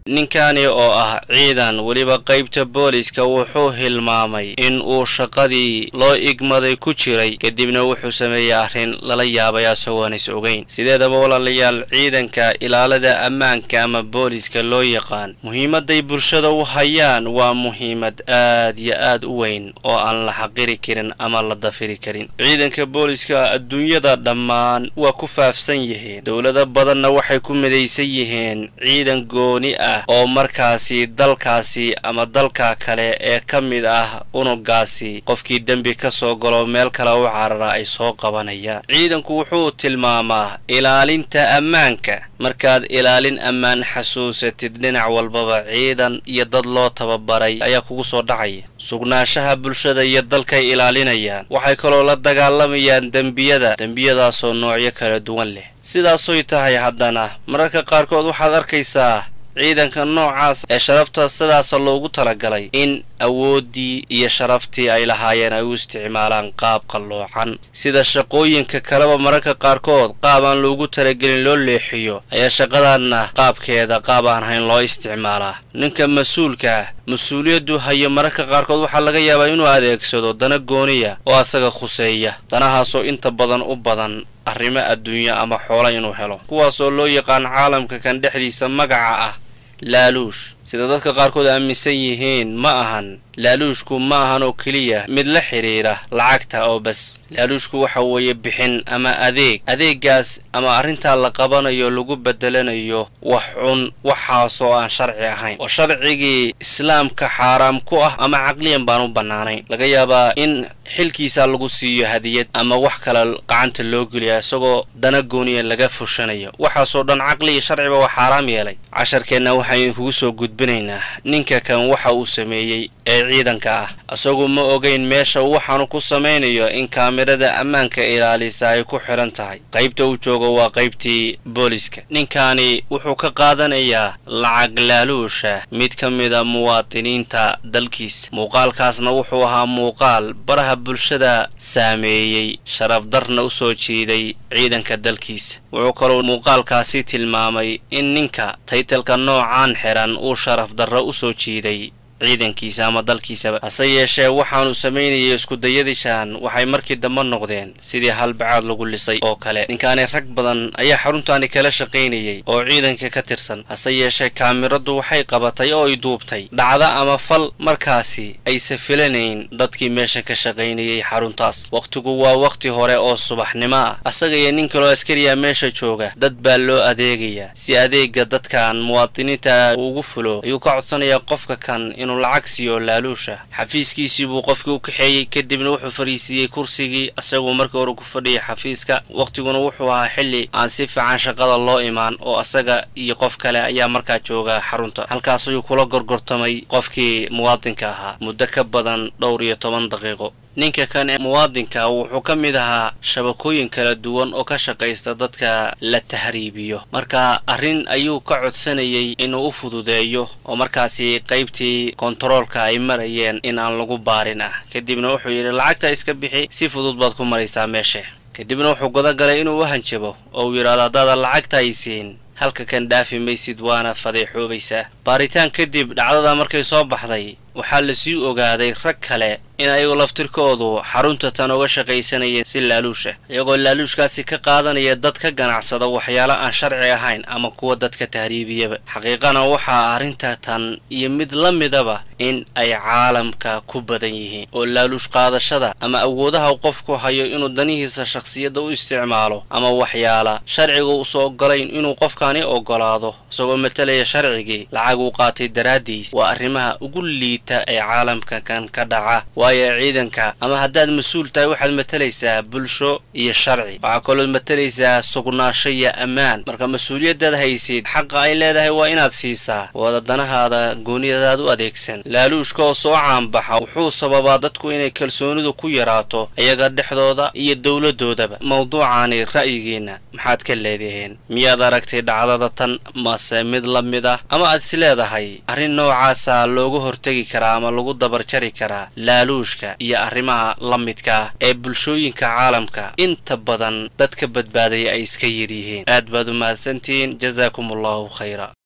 ninkani oo ah ciidan weliba qaybta booliska wuxuu hilmaamay in uu shaqadii loo igmaday ku jiray kadibna wuxuu sameeyey arrin lala yaabay asagoon is ogeyn sideedaba walaalayaal ciidanka ilaalada ammaanka ama booliska loo yaqaan muhiimaday bulshada u hayaan waa muhiimad aad iyo aad u weyn oo aan la xaqiri karin ama la dafiri karin ciidanka booliska adduunyada dhammaan waa ku faafsan yihiin dowlado badanna waxay ku midaysan yihiin ciidan gooni ah oo markaasi dalkaasi ama dalka kale ee ka mid ah unugaasi qofkii dembi ka soo galo meel kale u carara ay soo qabanayaan ciidanku wuxuu tilmaamaa ilaalinta ammaanka markaad ilaalin ammaan xasuusatid dhinac walbaba ciidan iyo dad loo tababaray ayaa kugu soo dhacaya sugnaanshaha bulshada iyo dalkay ilaalinayaan waxay kaloo la dagaalamayaan dembiyada dembiyadaasoo noocyo kala duwan leh sidaasoy tahay haddana mararka qaarkood waxaad arkaysaa ciidanka noocaas ee sharafta sidaasa loogu talagalay in awooddii iyo sharaftii ay lahaayeen ay u isticmaalaan qaab qalloocan sida shaqooyinka kaleba mararka qaarkood qaab aan loogu talagelin loo leexiyo ayaa shaqadanna qaabkeeda qaab aan hayn loo isticmaalaa ninka mas-uulka mas-uuliyaddu hayo mararka qaarkood waxaa laga yaabaa inuu adeegsado dana gooniya oo asaga khuseeya danahaasoo inta badan u badan arrimo adduunyo ama xoolo inuu helo kuwaasoo loo yaqaan caalamka kan dhexdiisa magaca ah laaluush sida dadka qaarkood aaminsan yihiin ma ahan laaluushku ma ahan oo keliya mid la xidhiidha lacagta oo bas laaluushku waxa weeye bixin ama adeeg adeegaas ama arrintaa la qabanayo lagu bedelanayo wax cun waxaasoo aan sharci ahayn oo sharcigii islaamka xaaraam ku ah ama caqliyan baan u bannaanayn laga yaabaa in xilkiisa lagu siiyo hadiyad ama wax kale gacanta loo geliya isagoo dana gooniya laga fushanayo waxaasoo dhan caqli iyo sharciba waa xaaraam yeelay casharkeenna waxaynu kugu soo gudbinaynaa ninka kan waxa uu sameeyey ee ciidanka ah isagu ma ogeyn meesha waxaanu ku samaynayo in kaamirada ammaanka ilaalisa ay ku xidhan tahay qaybta uu joogo waa qaybtii booliska ninkaani wuxuu ka qaadanayaa lacag laaluusha mid ka mida muwaadiniinta dalkiisa muuqaalkaasna wuxuu ahaa muuqaal baraha bulshada saameeyey sharafdarna u soo jiiday ciidanka dalkiisa wuxuu kaloo muuqaalkaasi tilmaamay in ninka taytalka noocaan xiran uu sharaf darro u soo jiiday ciidankiisa ama dalkiisaba hase yeeshee waxaanu samaynayay iskudayadishaan waxay markii dambe noqdeen sidii halbacaad lagu lisay oo kale ninkaani rag badan ayaa xaruntaani kala shaqaynayay oo ciidanka ka tirsan hase yeeshee kaamiradu waxay qabatay oo ay duubtay dhacda ama fal markaasi aysa filanayn dadkii meesha ka shaqaynayay xaruntaas wakhtigu waa wakhti hore oo subaxnimo ah asaga iyo nin kaloo askariya meesha jooga dad baa loo adeegayaa si adeega dadkan muwaadiniinta ugu fulo ayuu ka codsanayaa qofka kan inuu lacag siiyo laaluusha xafiiskiisii buu qofkii u kaxeeyey kadibna wuxuu fadhiisiiyey kursigii asaguu markii hore ku fadhiyay xafiiska wakhtiguna wuxuu ahaa xilli aan si fiican shaqada loo imaan oo asaga iyo qof kale ayaa markaa jooga xarunta halkaas ayuu kula gorgortamay qofkii muwaadinka ahaa muddo ka badan dhowr iyo toban daqiiqo ninka kan ee muwaadinka wuxuu ka mid ahaa shabakooyin kala duwan oo ka shaqaysta dadka la tahriibiyo marka arrin ayuu ka codsanayay inuu u fududeeyo oo markaasi qaybtii kontaroolka ay marayeen in aan lagu baarin ah kadibna wuxuu yidhi lacagta iska bixi si fudud baad ku maraysaa meesha kadibna wuxuu godogalay inuu u hanjabo oo uu yidhaahdo haddaada lacagta ay siin halka kan dhaafi maysid waana fadeexoobaysaa baaritaan kadib dhacdada markay soo baxday waxaa lasii ogaaday rag kale in ayagu laftirkoodu xarunta tan uga shaqaysanayeen si laaluusha iyagoo laaluushkaasi ka qaadanaya dad ka ganacsada waxyaalo aan sharci ahayn ama kuwa dadka tahriibiyaba xaqiiqana waxaa arrinta tan iyo mid la midaba in ay caalamka ku badan yihiin oo laaluush qaadashada ama awoodaha qofku hayo inuu danihiisa shakhsiyadda u isticmaalo ama waxyaala sharciga uusa ogolayn inuu qofkani ogolaado isagoo matalaya sharcigii lacag uu qaatay daraaddiis waa arrimaha ugu liita ee caalamka kan ka dhaca waayo ciidanka ama haddaad mas-uul tahay waxaad matalaysaa bulsho iyo sharci waxaa kalood matalaysaa sugnaasho iyo ammaan marka mas-uuliyaddaad haysid xaqa ay leedahay waa inaad siisaa wada danahaada gooniyadaad u adeegsan laaluushka oo soo caanbaxa wuxuu sababaa dadku inay kalsoonidu ku yaraato iyaga dhexdooda iyo dowladdoodaba mawduucaani ra'yigiinna maxaad ka leedaheen miyaad aragtay dhacdada tan mase mid la mid ah ama aad is leedahay arrin noocaasa looga hortegi karaa ama lagu dabarjari karaa laaluushka iyo arrimaha la midka ah ee bulshooyinka caalamka inta badan dadka badbaadaya ay iska yar yihiin aad baad u mahadsantihiin jasaakum allahu khayra